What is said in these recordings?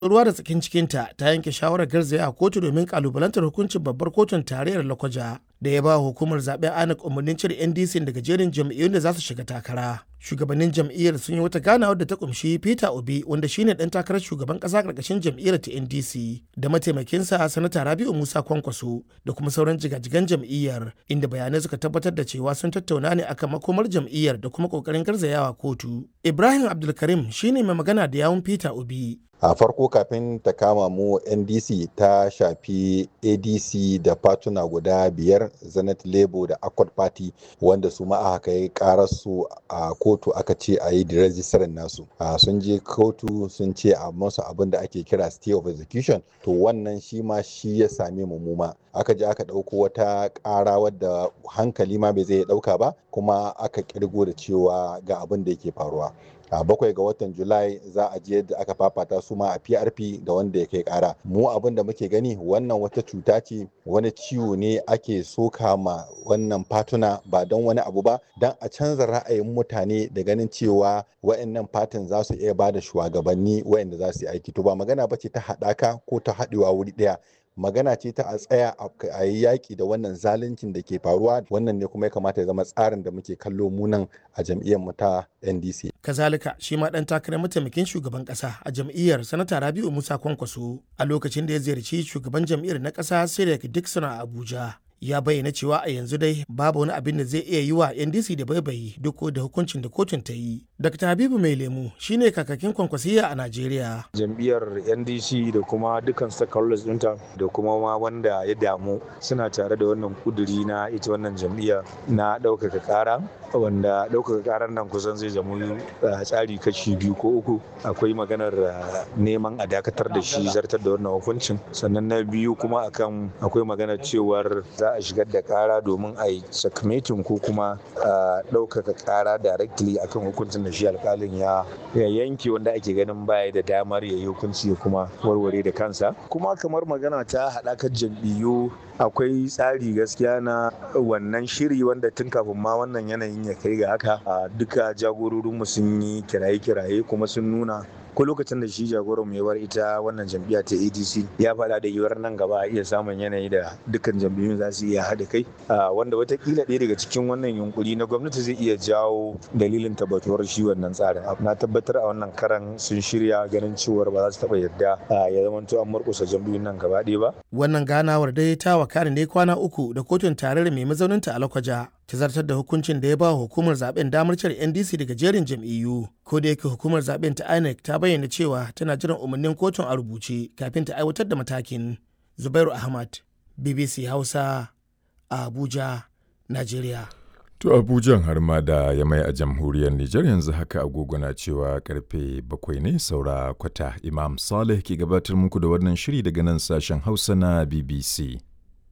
ruwa da tsakin cikinta ta yanke shawarar garzaya a kotu domin kalubalantar hukuncin babbar kotun tarayyar Lokoja da ya ba hukumar zaben INEC umarnin cire NDC daga jerin jam'iyyun da za su shiga takara. Shugabannin jam'iyyar sun yi wata ganawar da ta kumshi Peter Obi wanda shine dan takarar shugaban kasa karkashin jam'iyyar ta NDC da mataimakinsa sanata Rabiu Musa Kwankwaso da kuma sauran jigajigan jam'iyyar inda bayanai suka tabbatar da cewa sun tattauna ne akan makomar jam'iyyar da kuma kokarin garzayawa kotu. Ibrahim Abdulkarim shine mai magana da yawun Peter Obi a farko kafin ta kama mu ndc ta shafi adc da fatuna guda biyar zenith labour da accord party wanda su ma aka yi su a kotu aka ce a yi rejistarin nasu sun je kotu sun ce a masu abin da ake kira stay of execution to wannan shi ma shi ya same mu muma aka je aka ɗauko wata ƙara wadda hankali ma bai zai ɗauka ba kuma aka ƙirgo da cewa ga abin da yake faruwa a bakwai ga watan julai za a je yadda aka fafata su ma a prp da wanda ya kai kara mu abin da muke gani wannan wata cuta ce wani ciwo ne ake soka ma wannan fatuna ba don wani abu ba don a canza ra'ayin mutane da ganin cewa wa'annan fatin za su iya bada shugabanni wa'anda za su yi aiki to ba magana ba ce ta haɗaka ko ta haɗewa wuri ɗaya magana ce ta a tsaya a yi yaƙi da wannan zaluncin da ke faruwa wannan ne kuma ya kamata ya zama tsarin da muke kallo munan a jam'iyyar mu ta ndc kazalika shi ma dan takarar mataimakin shugaban kasa a jam'iyyar sanata rabiu musa kwankwaso a lokacin da ya ziyarci shugaban jam'iyyar na kasa sirek dixon a abuja ya bayyana cewa a yanzu dai babu wani abin da zai iya yi wa ndc da baibayi duk da hukuncin da kotun ta yi dr habibu mai lemu shine kakakin kwankwasiya a najeriya jam'iyyar ndc da kuma dukkan stakeholders ɗinta da kuma ma wanda ya damu suna tare da wannan kuduri na ita wannan jam'iyya na ɗaukaka ƙara wanda ɗaukaka ƙarar nan kusan zai zama tsari kashi biyu ko uku akwai maganar neman a dakatar da shi zartar da wannan hukuncin sannan na biyu kuma akan akwai maganar cewar za a shigar da kara domin a yi sakamatin ko kuma ɗaukaka kara directly akan hukuncin da shi alkalin ya yanke wanda ake ganin baya da damar ya yi hukunci ya kuma warware da kansa kuma kamar magana ta haɗakar jam'iyyu akwai tsari gaskiya na wannan shiri wanda tun kafin ma wannan yanayin ya kai ga haka duka jagororinmu sun yi kiraye-kiraye kuma sun nuna ko lokacin da shi jagoran mu ya bar ita wannan jam'iyya ta adc ya faɗa da yiwuwar nan gaba a iya samun yanayi da dukkan jam'iyyun za su iya haɗa kai wanda watakila ɗaya daga cikin wannan yunkuri na gwamnati zai iya jawo dalilin tabbatuwar shi wannan tsarin na tabbatar a wannan karan sun shirya ganin cewar ba za su taɓa yarda ya zamanto an murƙusa jam'iyyun nan gaba ɗaya ba. wannan ganawar dai ta wakana ne kwana uku da kotun tarayyar mai mazauninta a lakwaja ta zartar da hukuncin da ya ba hukumar zaben damar cire ndc daga jerin jam'iyyu ko da yake hukumar zaben ta inec ta bayyana cewa tana jiran umarnin kotun a rubuce kafin ta aiwatar da matakin zubairu ahmad bbc hausa a abuja nigeria To Abujan har ma da ya mai a jamhuriyar Nijar yanzu haka agogo na cewa karfe bakwai ne saura kwata Imam Saleh ke gabatar muku da wannan shiri daga nan sashen Hausa na BBC.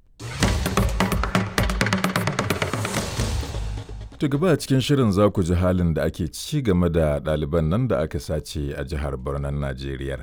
To gaba a cikin shirin za ku ji halin da ake ci game da ɗaliban nan da aka sace a jihar Birnin Najeriya.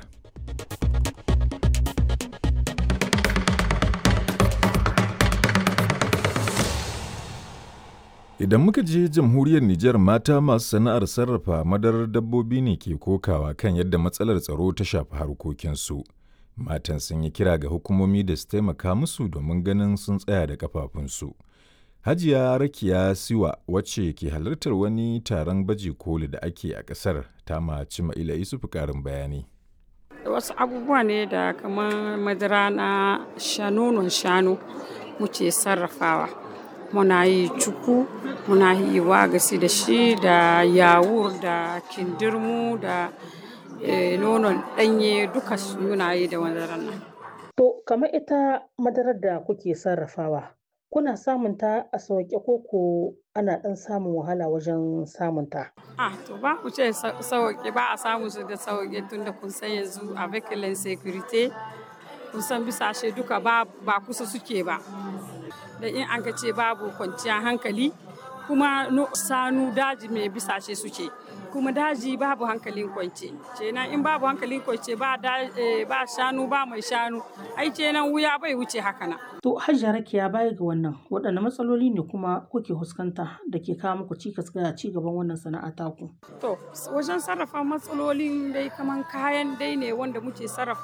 Idan muka je jamhuriyar Nijar mata masu sana'ar sarrafa madarar dabbobi ne ke kokawa kan yadda matsalar tsaro ta shafi harkokinsu. Matan sun yi kira ga hukumomi da su taimaka musu domin ganin sun tsaya da kafafunsu. Hajiya Rakiya Siwa wacce ke halartar wani taron baje koli da ake a ƙasar ta maci Ma'ila Isufu ƙarin bayani. Wasu abubuwa ne da kamar madara na shanonon shanu muke sarrafawa. Muna yi cuku, muna yi wagasi da shi da yawur da kindirmu da nonon ɗanye duka muna yi da madarar nan. To, kamar ita madarar da kuke sarrafawa, kuna samun ta a sauƙe ko ko ana ɗan samun wahala wajen samun ta? Ah, to ba ku ce sauƙe ba a samu su da sauƙe tun da kun san yanzu a vehicle security kun san bisashe duka ba ba kusa suke ba. Da in an ka ce babu kwanciyar hankali kuma sanu daji mai bisashe suke. kuma daji babu hankalin kwance kenan in babu hankalin kwance ba ba shanu ba mai shanu ai kenan wuya bai wuce haka na to hajjar rakiya baya ga wannan waɗanne matsaloli ne kuma kuke fuskanta da ke kawo muku cikas ga ci gaban wannan sana'a taku to wajen sarrafa matsalolin dai kaman kayan dai ne wanda muke sarrafa